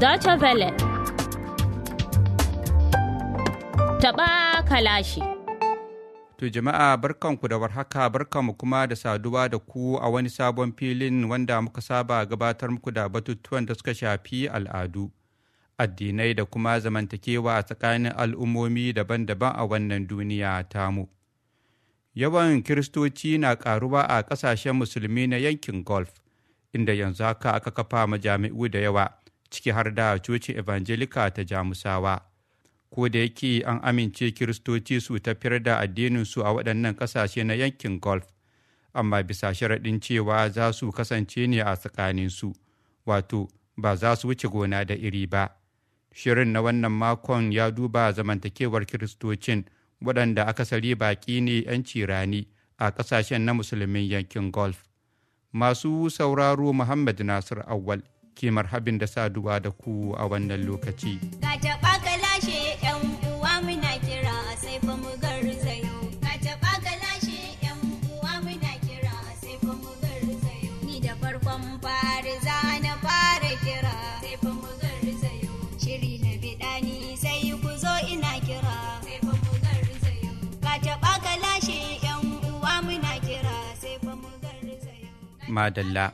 Deutsche Welle. Taɓa kalashi. To jama'a barkanku da warhaka barkanmu kuma da saduwa da ku a wani sabon filin wanda muka saba gabatar muku da batutuwan da suka shafi al'adu, addinai da kuma zamantakewa a tsakanin al'ummomi daban-daban a wannan duniya tamu. Yawan Kiristoci na ƙaruwa a ƙasashen musulmi na yankin Gulf, inda yanzu haka aka kafa majami'u da yawa, ciki har da coci Evangelika ta Jamusawa. ko da yake an amince kiristoci su tafiyar da addininsu a waɗannan ƙasashe na yankin golf amma bisa sharaɗin cewa za su kasance ne a tsakaninsu wato ba za su wuce gona da iri ba shirin na wannan makon ya duba zamantakewar kiristocin waɗanda akasari baƙi ne 'yanci rani a ƙasashen na musulmin yankin golf masu sauraro muhammad nasir awwal ke marhabin da saduwa da ku a wannan lokaci. Madalla.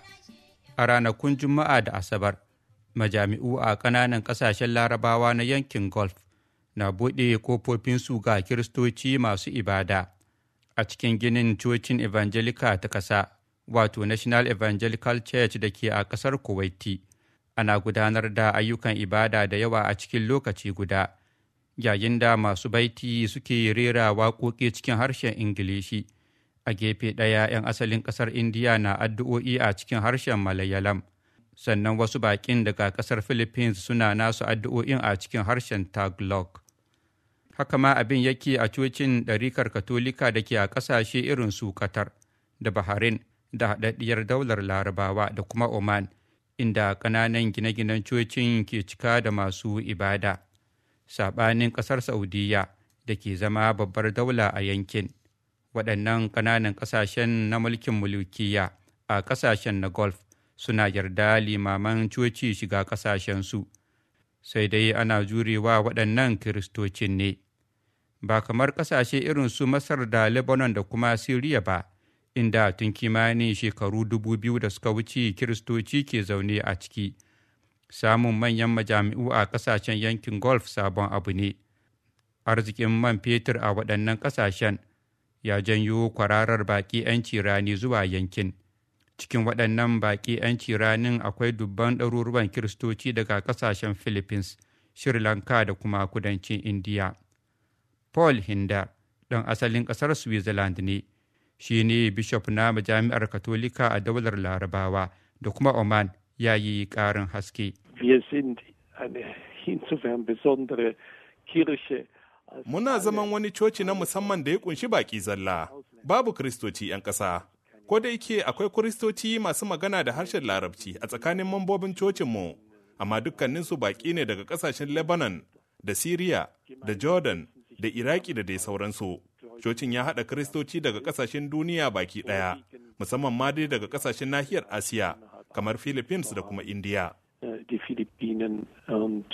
A ranakun Juma'a da Asabar, majami'u a ƙananan ƙasashen Larabawa na yankin Gulf na buɗe kofofinsu ga Kiristoci masu ibada a cikin ginin cocin Evangelica ta ƙasa, wato National Evangelical Church da ke a ƙasar Kuwaiti. Ana gudanar da ayyukan ibada da yawa a cikin lokaci guda, yayin da masu baiti suke rera waƙoƙi cikin harshen Ingilishi. a gefe ɗaya 'yan asalin ƙasar indiya na addu'o'i a cikin harshen malayalam sannan wasu baƙin daga ƙasar philippines suna nasu addu'o'in a cikin harshen tagalog haka ma abin yake a cocin ɗarikar katolika da ke a ƙasashe irin su qatar da bahrain da haɗaɗɗiyar daular larabawa da kuma oman inda ƙananan gine-ginen cocin ke cika da masu ibada saɓanin ƙasar saudiya da ke zama babbar daula a yankin waɗannan ƙananan ƙasashen na mulkin mulkiya a ƙasashen na golf suna yarda limaman coci shiga ƙasashensu sai dai ana jurewa waɗannan kiristocin ne ba kamar ƙasashe irin su masar da lebanon da kuma siriya ba inda tun kimanin shekaru dubu biyu da suka wuce kiristoci ke zaune a ciki samun manyan majami'u a ƙasashen yankin golf sabon abu ne arzikin man fetur a waɗannan ƙasashen ya janyo kwararar baƙi 'yanci rani zuwa yankin cikin waɗannan baƙi 'yanci ranin akwai dubban ɗaruruwan kiristoci daga ƙasashen philippines sri lanka da kuma kudancin indiya paul hinda ɗan asalin ƙasar switzerland ne shi ne bishop na majami'ar katolika a daular larabawa da kuma oman ya yi ƙarin haske Wir sind eine insofern besondere Kirche Muna zaman wani coci na musamman da ya kunshi baki zalla, babu Kiristoci 'yan ƙasa. Ko da yake akwai Kiristoci masu magana da harshen Larabci a tsakanin mambobin cocinmu, amma dukkaninsu baki ne daga ƙasashen Lebanon, da Siriya, da Jordan, da Iraki da dai sauransu. Cocin ya haɗa Kiristoci daga ƙasashen duniya baki ɗaya, musamman ma dai daga ƙasashen nahiyar Asiya, kamar Philippines da kuma Indiya. Die Philippinen und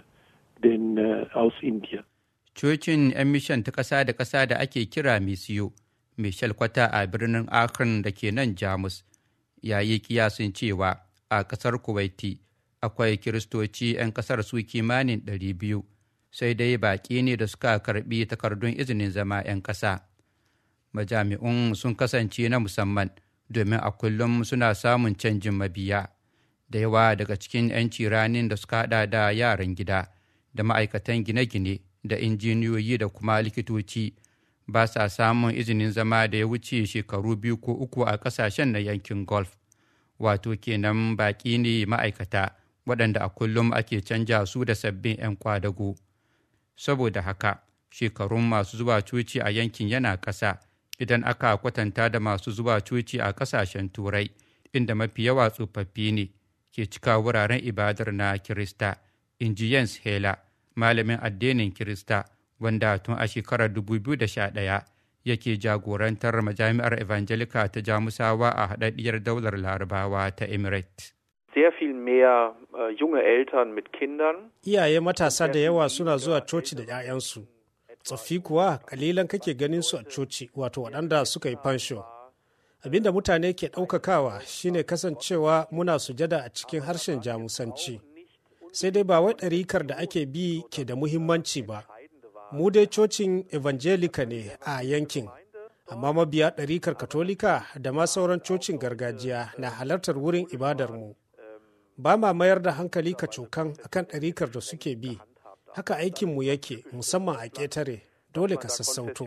den aus India. cocin 'yan mishan ta ƙasa da ƙasa da ake kira misiyo mai shalkwata a birnin akron da ke nan jamus ya yi kiyasin cewa a ƙasar kuwaiti akwai kiristoci 'yan ƙasar su kimanin 200 sai dai baƙi ne da suka karɓi takardun izinin zama 'yan ƙasa majami'un sun kasance na musamman domin a kullum suna samun canjin mabiya da yawa daga cikin 'yanci ranin da suka haɗa da yaran gida da ma'aikatan gine-gine da injiniyoyi da kuma likitoci ba sa samun izinin zama da ya wuce shekaru biyu ko uku a ƙasashen na yankin golf wato kenan baƙi ne ma'aikata waɗanda a kullum ake canja su da sabbin 'yan kwadago saboda haka shekarun masu zuwa coci a yankin yana ƙasa idan aka kwatanta da masu zuwa coci a ƙasashen turai inda mafi yawa tsofaffi ne ke cika wuraren ibadar na kirista in ji jens hela malamin addinin Kirista wanda tun a shekarar 2011 yake jagorantar majami'ar Evangelika ta Jamusawa a haɗaɗɗiyar daular Larabawa ta Emirates. sehr viel mehr äh, junge Eltern mit Kindern. Iyaye matasa da yawa suna zuwa coci da 'ya'yansu. Tsoffi kuwa kalilan kake ganin su a coci wato waɗanda suka yi fansho. Abinda mutane ke ɗaukakawa shine kasancewa muna sujada a cikin harshen jamusanci. Sai dai ba wai ɗarikar da ake bi ke da muhimmanci ba. Mu dai cocin Evangelica ne a yankin. Amma mabiya ɗarikar Katolika da ma sauran cocin gargajiya na halartar wurin ibadarmu. Ba ma mayar da hankali kacokan akan ɗarikar da suke bi. Haka aikinmu yake musamman a ƙetare dole ka sassauto.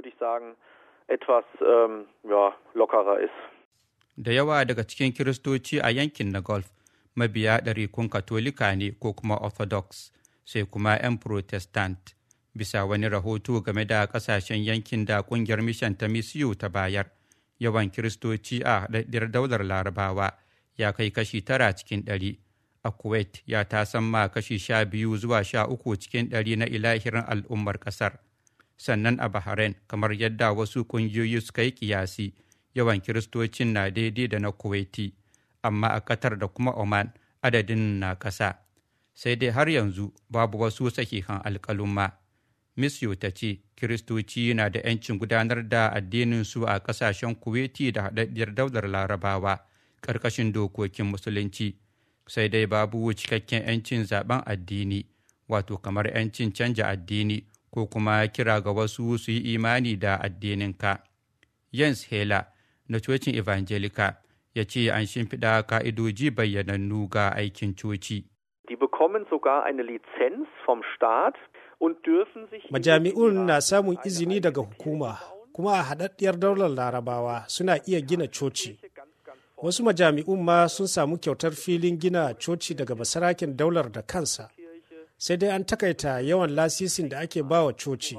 etwas ähm, ja, lockerer ist. Da yawa daga cikin Kiristoci a yankin na Gulf mabiya ɗarikun Katolika ne ko kuma Orthodox sai kuma 'yan Protestant. Bisa wani rahoto game da ƙasashen yankin da ƙungiyar mishan ta misiyu ta bayar, yawan Kiristoci a haɗaɗɗiyar daular Larabawa ya kai kashi tara cikin ɗari. A Kuwait ya tasamma kashi sha biyu zuwa sha uku cikin ɗari na ilahirin al'ummar ƙasar. sannan a Bahrain kamar yadda wasu ƙungiyoyi suka yi kiyasi yawan kiristocin na daidai da na Kuwaiti, amma a Qatar da kuma Oman adadin na ƙasa. Sai dai har yanzu babu wasu sahihan alƙaluma. Misyo ta ce kiristoci na da 'yancin gudanar da addinin su a ƙasashen Kuwaiti da haɗaɗɗiyar daular Larabawa ƙarƙashin dokokin Musulunci. Sai dai babu cikakken 'yancin zaben addini, wato kamar 'yancin canja addini. ko kuma kira ga wasu su yi imani da addininka. Jens Hela na cocin Evangelica ya ce an shimfiɗa ka'idoji bayyanannu ga aikin coci. Die bekommen sogar eine Lizenz vom Staat und dürfen sich Majami'un na samun izini daga hukuma, kuma a haɗaɗɗiyar daular larabawa suna iya gina coci. Wasu majami'un ma sun samu kyautar filin gina coci daga basarakin daular da kansa. sai dai an takaita yawan lasisin da ake bawa coci.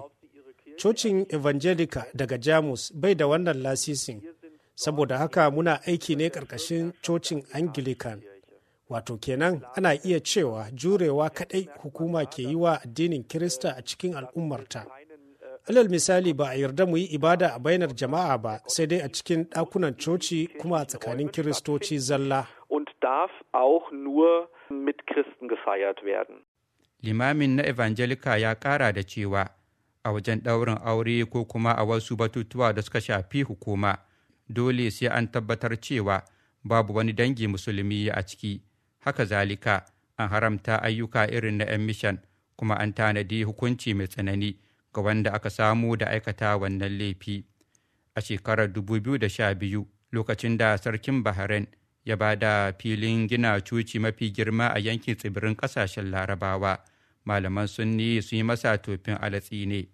Cocin Evangelica daga Jamus bai da wannan lasisin, saboda haka muna aiki ne ƙarƙashin cocin Anglican. Wato kenan ana iya cewa jurewa kaɗai hukuma ke yi wa addinin Kirista a cikin al'ummarta. Alal misali ba a yarda mu yi ibada a bainar jama'a ba sai dai a cikin ɗakunan coci kuma a tsakanin Kiristoci zalla. Und darf auch nur mit Christen gefeiert werden. limamin na Evangelica ya ƙara da cewa a wajen ɗaurin aure ko kuma a wasu batutuwa da suka shafi hukuma dole sai an tabbatar cewa babu wani dangi musulmi a ciki haka zalika an haramta ayyuka irin na 'yan mishan kuma an tanadi hukunci mai tsanani ga wanda aka samu da aikata wannan laifi a shekarar 2012 lokacin da sarkin bahrain ya ba da filin gina cuci mafi girma a yankin tsibirin kasashen larabawa malaman sunni sun yi masa tofin alatsi ne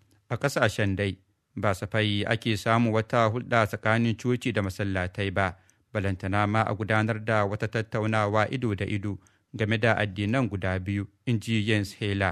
a kasashen dai ba safai ake samu wata hulɗa tsakanin coci da masallatai ba balantana ma a gudanar da wata tattaunawa ido da ido game da addinan guda biyu in ji Jens Hela.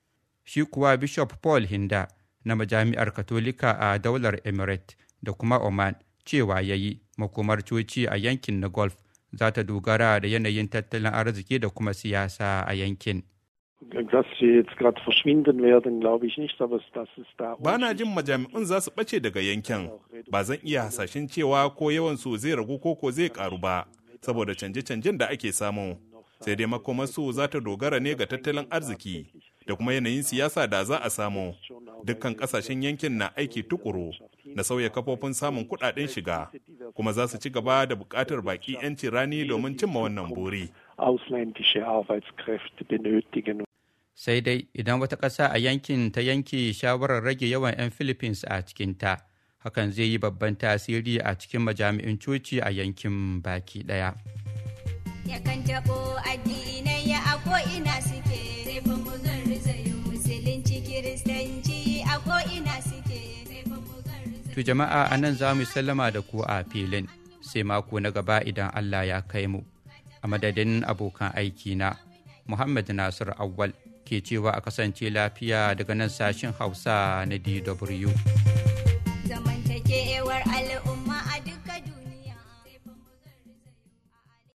Shi kuwa Bishop Paul Hinda na majami'ar Katolika a daular Emirate da kuma Oman cewa ya yi makomar coci a yankin na golf za ta dogara da yanayin tattalin arziki da kuma siyasa a yankin. Dass sie jetzt gerade verschwinden werden, glaube ich nicht, aber dass es da Ba na jin majami'un za su ɓace daga yankin. Ba zan iya hasashen cewa ko yawan su zai ragu ko ko zai karu ba, saboda canje-canjen da ake samu. Sai dai makomarsu za ta dogara ne ga tattalin arziki da kuma yanayin siyasa da za a samu. Dukkan ƙasashen yankin na aiki tukuru na sauya kafofin samun kuɗaɗen shiga, kuma za su ci gaba da buƙatar baƙi 'yanci rani domin cimma wannan buri. ausländische Arbeitskräfte benötigen. Sai dai idan wata ƙasa a yankin ta yanke shawarar rage yawan 'yan Philippines a cikinta, hakan zai yi babban tasiri a cikin majami'in coci a yankin baki ɗaya. Yakan taɓo addinai a ko'ina suke, sai fa mu garzayo musulunci kiristanci a ko'ina suke, sai fa mu garzayo. To jama'a a nan za mu sallama da ku a filin, sai mako na gaba idan Allah ya kai mu. A madadin abokan aiki na Muhammad Nasir Awwal ke cewa a kasance lafiya daga nan sashin Hausa na DW.